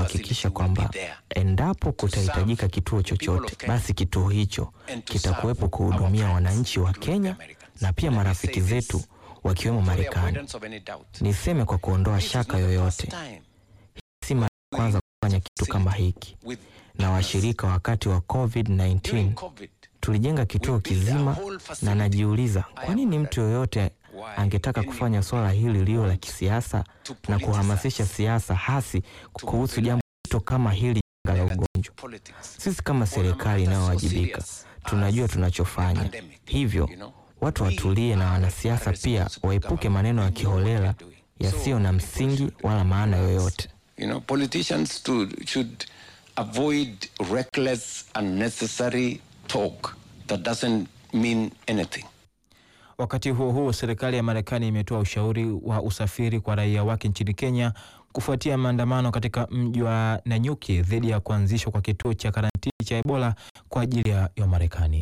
kuhakikisha kwamba endapo kutahitajika kituo chochote, basi kituo hicho kitakuwepo kuhudumia wananchi wa Kenya na pia marafiki zetu wakiwemo Marekani. Niseme kwa kuondoa shaka yoyote, si mara ya kwanza kufanya kitu kama hiki na washirika. Wakati wa COVID-19 tulijenga kituo kizima, na najiuliza kwa nini mtu yoyote angetaka kufanya swala hili liwe la kisiasa na kuhamasisha siasa hasi kuhusu jambo zito kama hili janga la ugonjwa. Sisi kama serikali inayowajibika tunajua tunachofanya, hivyo watu watulie na wanasiasa pia waepuke maneno ya kiholela yasiyo na msingi wala maana yoyote. You know, politicians to, should avoid reckless, unnecessary talk that doesn't mean anything. Wakati huo huo, serikali ya Marekani imetoa ushauri wa usafiri kwa raia wake nchini Kenya kufuatia maandamano katika mji wa Nanyuki dhidi ya kuanzishwa kwa kituo cha karantini cha Ebola kwa ajili ya Wamarekani.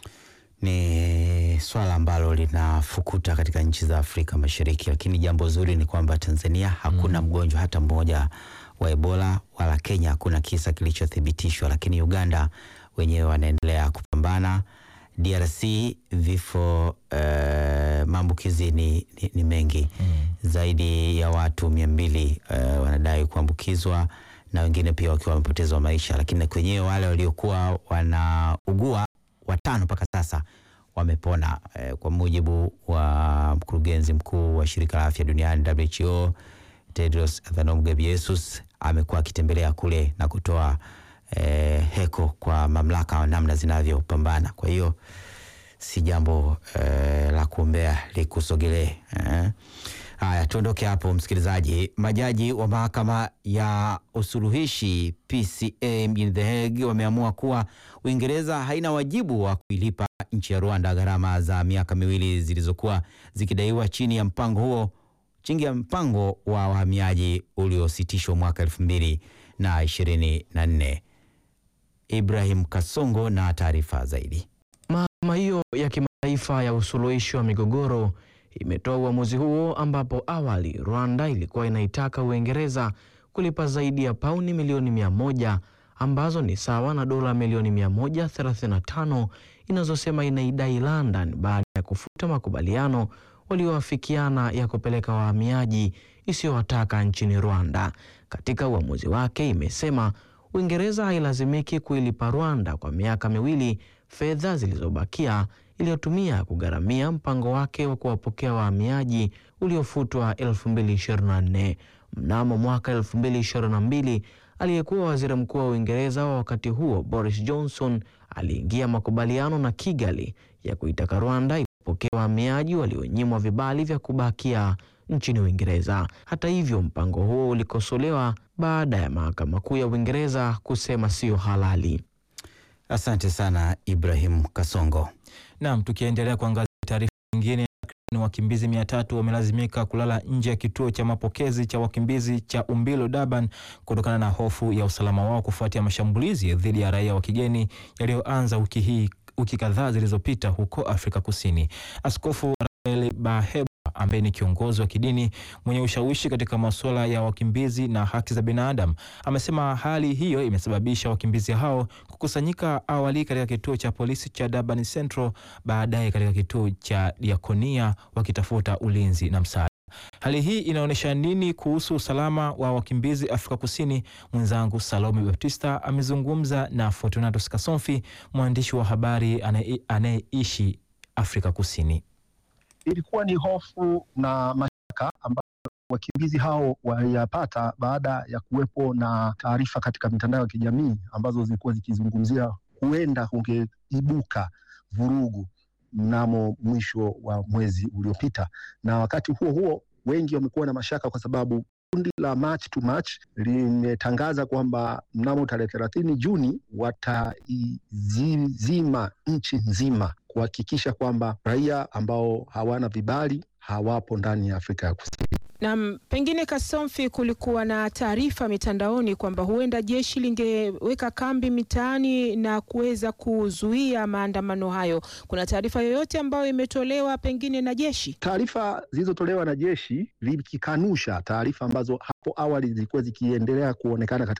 Ni swala ambalo linafukuta katika nchi za Afrika Mashariki, lakini jambo zuri ni kwamba Tanzania hakuna mgonjwa hata mmoja wa Ebola, wala Kenya hakuna kisa kilichothibitishwa, lakini Uganda wenyewe wanaendelea kupambana. DRC vifo eh, maambukizi ni, ni, ni mengi zaidi ya watu mia mbili eh, wanadai kuambukizwa na wengine pia wakiwa wamepotezwa maisha, lakini kwenyewe wale waliokuwa wanaugua watano mpaka sasa wamepona eh, kwa mujibu wa mkurugenzi mkuu wa shirika la afya duniani WHO Tedros Adhanom Ghebreyesus amekuwa akitembelea kule na kutoa eh, heko kwa mamlaka namna zinavyopambana. Kwa hiyo si jambo eh, la kuombea likusogelee eh. Haya, tuondoke hapo msikilizaji. Majaji wa mahakama ya usuluhishi PCA mjini The Hague wameamua kuwa Uingereza haina wajibu wa kuilipa nchi ya Rwanda gharama za miaka miwili zilizokuwa zikidaiwa chini ya mpango huo chini ya mpango wa wahamiaji uliositishwa mwaka elfu mbili na ishirini na nne. Ibrahim Kasongo na taarifa zaidi. Mahakama hiyo ya kimataifa ya usuluhishi wa migogoro imetoa uamuzi huo ambapo awali Rwanda ilikuwa inaitaka Uingereza kulipa zaidi ya pauni milioni mia moja ambazo ni sawa na dola milioni 135 inazosema inaidai London baada ya kufuta makubaliano walioafikiana ya kupeleka wahamiaji isiyowataka nchini Rwanda. Katika uamuzi wake imesema Uingereza hailazimiki kuilipa Rwanda kwa miaka miwili fedha zilizobakia iliyotumia kugharamia mpango wake wa kuwapokea wahamiaji uliofutwa 2024. Mnamo mwaka 2022, aliyekuwa waziri mkuu wa Uingereza wa wakati huo Boris Johnson aliingia makubaliano na Kigali ya kuitaka Rwanda ipokee wahamiaji walionyimwa vibali vya kubakia nchini Uingereza. Hata hivyo, mpango huo ulikosolewa baada ya mahakama kuu ya Uingereza kusema sio halali. Asante sana Ibrahim Kasongo. Naam, tukiendelea kuangazia taarifa nyingine, takriban wakimbizi mia tatu wamelazimika kulala nje ya kituo cha mapokezi cha wakimbizi cha Umbilo Durban kutokana na hofu ya usalama wao kufuatia mashambulizi dhidi ya raia wa kigeni yaliyoanza wiki hii wiki kadhaa zilizopita huko Afrika Kusini. Askofu Rafael Baheba ambaye ni kiongozi wa kidini mwenye ushawishi katika masuala ya wakimbizi na haki za binadamu amesema hali hiyo imesababisha wakimbizi hao kukusanyika awali katika kituo cha polisi cha Durban Central, baadaye katika kituo cha Diakonia wakitafuta ulinzi na msaada. Hali hii inaonyesha nini kuhusu usalama wa wakimbizi Afrika Kusini? Mwenzangu Salome Baptista amezungumza na Fortunatus Kasomfi, mwandishi wa habari anayeishi Afrika Kusini. Ilikuwa ni hofu na mashaka ambayo wakimbizi hao waliyapata baada ya kuwepo na taarifa katika mitandao ya kijamii ambazo zilikuwa zikizungumzia huenda kungeibuka vurugu mnamo mwisho wa mwezi uliopita, na wakati huo huo wengi wamekuwa na mashaka kwa sababu kundi la March to March limetangaza kwamba mnamo tarehe thelathini Juni wataizima nchi nzima kuhakikisha kwamba raia ambao hawana vibali hawapo ndani ya Afrika ya Kusini. Na pengine Kasomfi, kulikuwa na taarifa mitandaoni kwamba huenda jeshi lingeweka kambi mitaani na kuweza kuzuia maandamano hayo. Kuna taarifa yoyote ambayo imetolewa pengine na jeshi? Taarifa zilizotolewa na jeshi likikanusha taarifa ambazo hapo awali zilikuwa zikiendelea kuonekana katika